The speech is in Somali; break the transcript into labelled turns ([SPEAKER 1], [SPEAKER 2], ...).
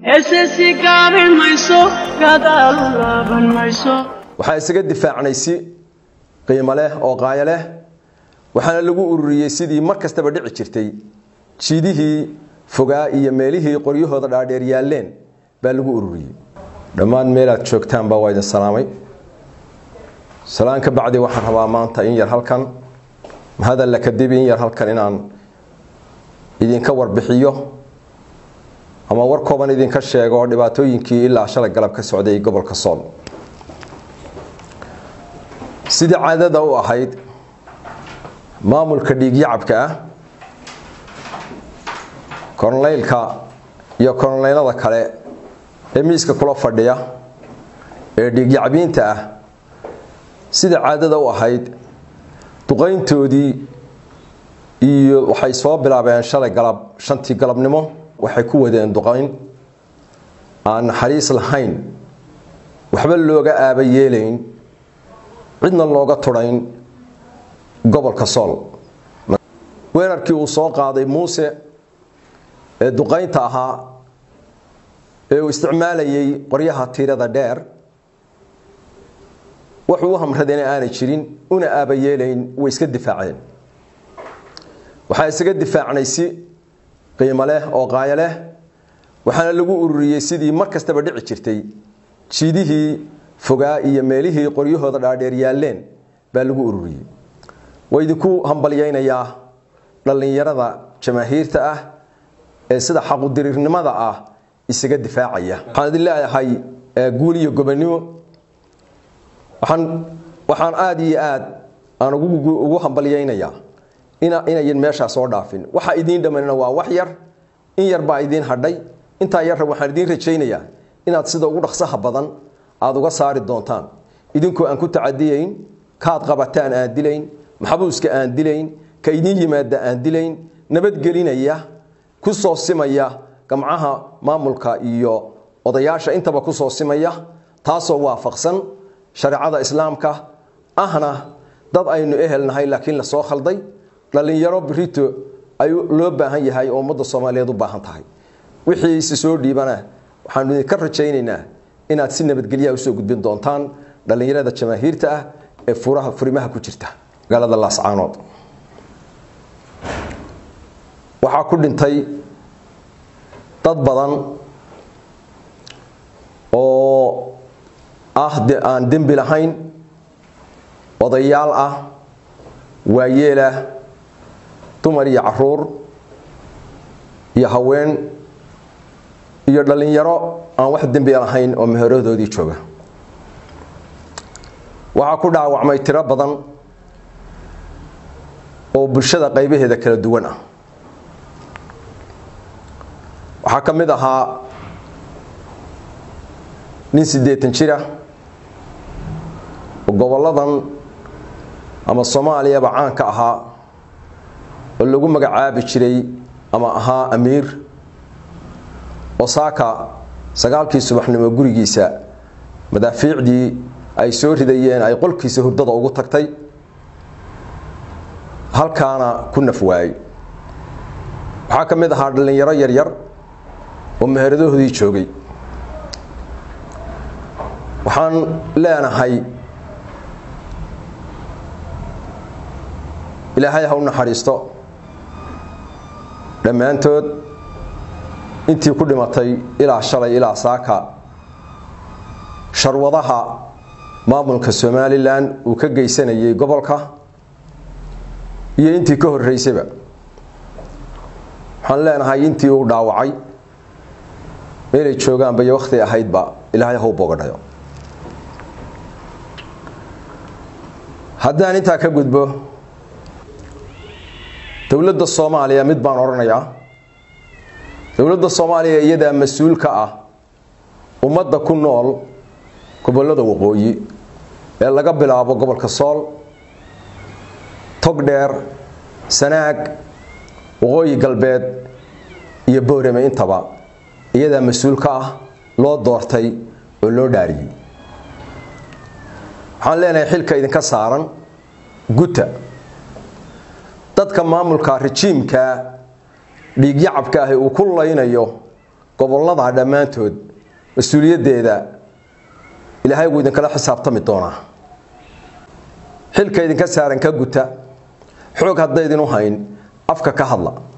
[SPEAKER 1] heesesi gaabin mayso gadaal laaban mayso
[SPEAKER 2] waxaa isaga difaacnay si qiimo leh oo qaayo leh waxaana lagu ururiyey sidii mar kastaba dhici jirtay jiidihii fogaa iyo meelihii qoryahooda dhaadheer yaalleen baa lagu ururiyey dhammaan meelaad joogtaan baa waa idin salaamay salaan ka bacdi waxaan rabaa maanta in yar halkan mahadalla kadib in yar halkan inaan idinka warbixiyo ama war kooban idinka sheego dhibaatooyinkii ilaa shalay galab ka socday gobolka sool sidii caadada u ahayd maamulka dhiigyacabka ah korneylka iyo korneylada kale ee miiska kula fadhiya ee dhiigyacbiinta ah sida caadada u ahayd duqayntoodii iyo waxay soo bilaabeen shalay galab shantii galabnimo waxay ku wadeen duqayn aan naxariis lahayn waxba looga aaba yeelayn cidna looga tudhayn gobolka sool weerarkii uu soo qaaday muuse ee duqaynta ahaa ee uu isticmaalayay qoryaha tiirada dheer wuxuu u hamradayna aanay jirin una aaba yeelayn way iska difaaceen waxaa isaga difaacnay si qiimo leh oo qaayo leh waxaana lagu ururiyey sidii mar kastaba dhici jirtay jiidihii fogaa iyo meelihii qoryahooda dhaadheer yaalleen baa lagu ururiyey waa idinku hambalyaynayaa dhallinyarada jamaahiirta ah ee sida xaqudiriirnimada ah isaga difaacaya waxaan idin leeyahay guul iyo gobonimo waxaan waxaan aada iyo aad aan ugu hambalyaynayaa inayan meeshaa soo dhaafin waxa idiin dhammanina waa wax yar in yar baa idiin hadhay intaa yarra waxaan idiin rajaynayaa inaad sida ugu dhaqsaha badan aada uga saari doontaan idinkoo aan ku tacadiyayn kaad qabataan aan dilayn maxbuuska aan dilayn ka idiin yimaada aan dilayn nabadgelinaya ku soo simaya gamcaha maamulka iyo odayaasha intaba ku soo simaya taasoo waafaqsan shareecada islaamka ahna dad aynu ehelnahay laakiin la soo khalday dhallinyaro birito ay loo baahan yahay oo ummadda soomaaliyeed u baahan tahay wixii isi soo dhiibana waxaanu idinka rajaynaynaa inaad si nabadgelyaha usoo gudbin doontaan dhallinyarada jamaahiirta ah ee furaha furimaha ku jirta magaalada laascaanood waxaa ku dhintay dad badan oo ah aan dembi lahayn odayaal ah waayeelah dumar iyo caruur iyo haween iyo dhallinyaro aan wax dembi lahayn oo meheeradoodii jooga waxaa ku dhaawacmay tiro badan oo bulshada qaybaheeda kala duwan ah waxaa ka mid ahaa nin siddeetan jira oo gobolladan ama soomaaliyaba caanka ahaa oo lagu magacaabi jiray ama ahaa amiir osaaka sagaalkii subaxnimo gurigiisa madaafiicdii ay soo ridayeen ay qolkiisa hurdada ugu tagtay halkaana ku naf waayey waxaa ka mid ahaa dhallinyaro yaryar oo meheradahoodii joogay waxaan leenahay ilaahay ha u naxariisto dhammaantood intii ku dhimatay ilaa shalay ilaa saaka sharwadaha maamulka somalilan uu ka geysanayay gobolka iyo intii ka horreysayba waxaan leenahay intii uu dhaawacay meelay joogaanba iyo wakhti ahaydba ilaahay ha u bogadhayo haddaan intaa ka gudbo dowladda soomaaliya mid baan odhanayaa dowladda soomaaliya iyadaa mas-uul ka ah ummadda ku nool gobollada waqooyi ee laga bilaabo gobolka sool togdheer sanaag waqooyi galbeed iyo boorame intaba iyadaa mas-uul ka ah loo doortay oo loo dhaariyey waxaan leenahay xilka idinka saaran guta dadka maamulka rajiimka dhiigyacabka ahi uu ku laynayo gobollada dhammaantood mas-uuliyaddeeda ilaahay wuu idinkala xisaabtami doonaa xilka idinka saaran ka guta xoog haddaydinu hayn afka ka hadla